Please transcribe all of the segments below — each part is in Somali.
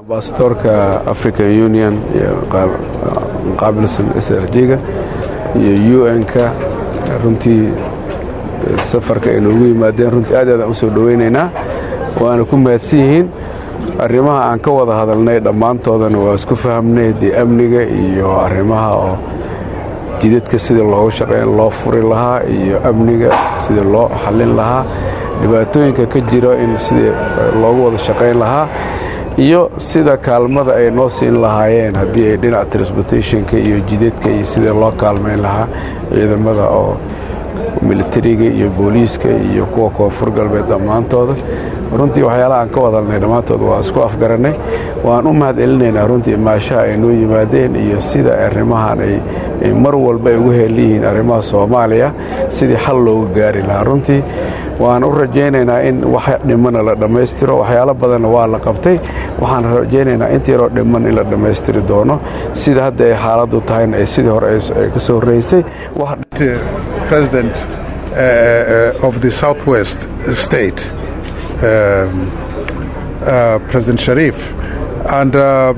ambasadoorka african union iyo muqaabilsan s r j-ga iyo u n-ka runtii safarka ay noogu yimaadeen runtii aad aadaan u soo dhowaynaynaa waana ku mahadsan yihiin arrimaha aan ka wada hadalnay dhammaantoodana waa isku fahamnay dee amniga iyo arrimaha oo jidadka sidii loogu shaqayn loo furi lahaa iyo amniga sidii loo xallin lahaa dhibaatooyinka ka jiro in sidii loogu wada shaqayn lahaa iyo sida kaalmada ay noo siin lahaayeen haddii ay dhinaca transportationka iyo jidadka iyo sidii loo kaalmayn lahaa ciidamada oo militariga iyo booliiska iyo kuwa koonfur galbeed dhammaantooda runtii waxyaalaha aan ka wadalnay dhammaantood waa isku afgarannay waan u mahad celinaynaa runtii maashaha ay noo yimaadeen iyo sida arrimahan ay mar walba ay ugu heelliyihiin arrimaha soomaaliya sidii xal loogu gaari lahaa runtii waan u rajaynaynaa in wax dhimana la dhammaystiro waxyaalo badanna waa la qabtay waxaan rajaynaynaa inta yaroo dhiman in la dhammaystiri doono sida hadda ay xaaladdu tahayna ay sidii hore ay ka soo horraysay president uh, of the southwest state um, uh, President Sharif and uh,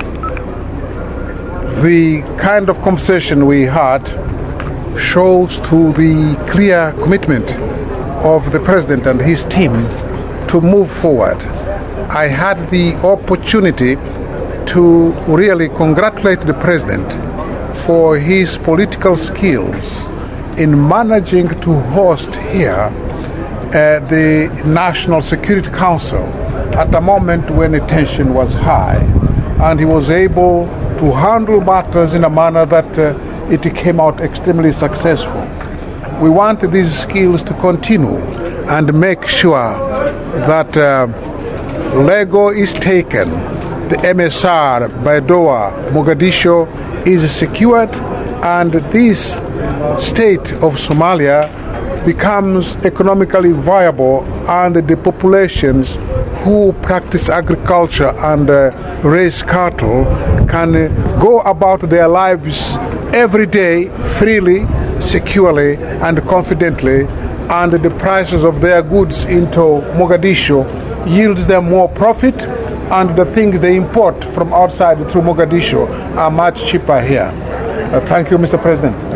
the kind of conversation we had shows to the clear commitment of the president and his team to move forward. I had the opportunity to really congratulate the president for his political skills in managing to host here uh, the National Security Council at a moment when the tension was high. And he was able to handle matters in a manner that uh, it came out extremely successful. We want these skills to continue and make sure that uh, Lego is taken, the MSR, Baidoa, Mogadishu is secured, and this state of Somalia becomes economically viable and the populations who practice agriculture and uh, raise cattle can uh, go about their lives every day freely, securely, and confidently, and the prices of their goods into Mogadishu yields them more profit, and the things they import from outside through Mogadishu are much cheaper here. Uh, thank you, Mr. President.